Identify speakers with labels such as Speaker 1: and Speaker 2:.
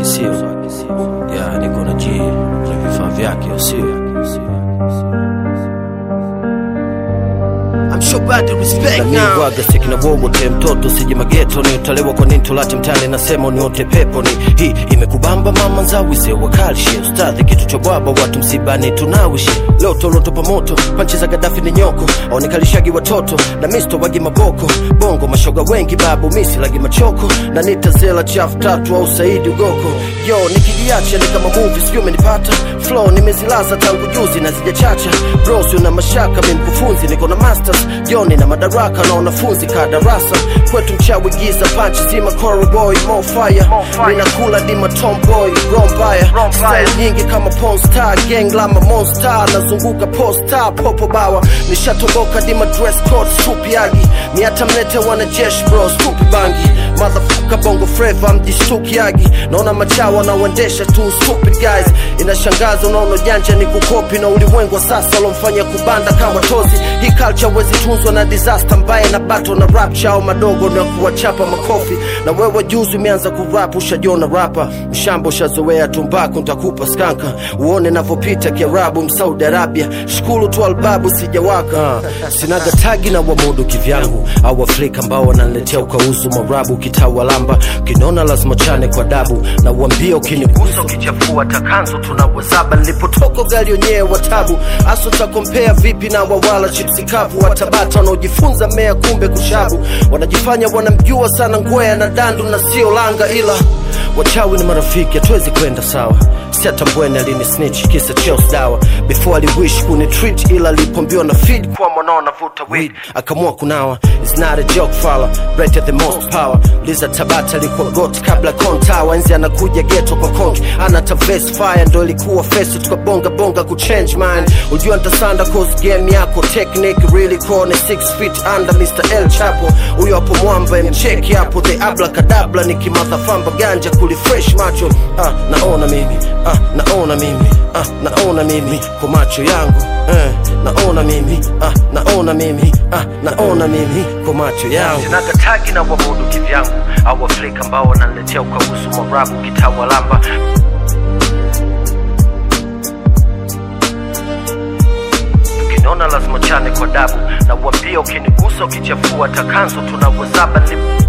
Speaker 1: sio ya niko na G na vifaa vyake sio
Speaker 2: I'm sure bad to respect
Speaker 1: na
Speaker 2: now.
Speaker 1: migwaga sekina wowote mtoto sije mageto ni utalewa kwa nini tulate mtani nasema uniote pepo ni hii imekubamba mama nzawize wakalishe ustadhi kitu cha bwaba watu msibani tunawishi leo tolotopa moto panchi za gadafi ni nyoko aonekalishagi watoto na misto wagi maboko bongo mashoga wengi babu misi lagi machoko na nitazela chafu tatu au saidi ugoko yo nikijiacha ni kama movie sijui umenipata flow nimezilaza tangu juzi na zijachacha bros una mashaka mi mkufunzi niko na masters joni na madaraka na wanafunzi ka darasa kwetu mchawi giza panchi zima Coral boy mo fire mina kula dima tomboy rombaya style nyingi kama porn star gang lama monster nazunguka posta popo bawa nishatoboka dima dress code supi yagi miata mlete wanajeshi bro stupi bangi motherfucker bongo flava mjishtuki yagi naona machawa wanaoendesha tu stupid guys inashangaza unaona janja ni kukopi na ulimwengu wa sasa walomfanya kubanda kama tozi hii culture wezi tunzwa na disaster mbaya na bato na rap chao madogo na kuwachapa makofi na wewe juzi umeanza kurap ushajiona rapa mshamba ushazoea tumbaku ntakupa skanka uone navyopita kiarabu msaudi arabia shukuru tu albabu sijawaka sinaga tagi na wamudu kivyangu au afrika ambao wananiletea ukauzu marabu kitawalamba kinona lazima chane kwa dabu na uambia ukinigusa ukichafua takanzo tunawazaba nilipotoka ugali wenyewe wa tabu aso takompea vipi na wawala chipsi kavu watabata wanaojifunza mea kumbe kushabu wanajifanya wanamjua sana ngwea na dandu na sio langa ila wachawi ni marafiki hatuwezi kwenda sawa siatambweni alini snitch kisa chels dawa before aliwish kuni treat ila alipombiwa na feed kwa mwanao navuta weed akamua kunawa is not a joke fala right at the most power liza tabata alikuwa got kabla kontawa enzi anakuja geto kwa konki anata vest fire ndo ilikuwa face tukabonga bonga kuchange mind ujua ntasanda cause game yako technique really kone 6 feet under Mr. El Chapo huyo hapo mwamba mcheki hapo the abracadabra nikimadhafamba ganja kulifresh macho ah, naona mimi ah, naona mimi ah, naona mimi kwa macho yangu eh, naona mimi ah, naona mimi ah, naona mimi kwa macho yangu sinagatagi na wamudu kivyangu au afrika ambao wananiletea ukausu marabu kitawalamba ukiniona lazima chane kwa dabu na uambia ukinigusa ukichafua takanzo tunawazaba ni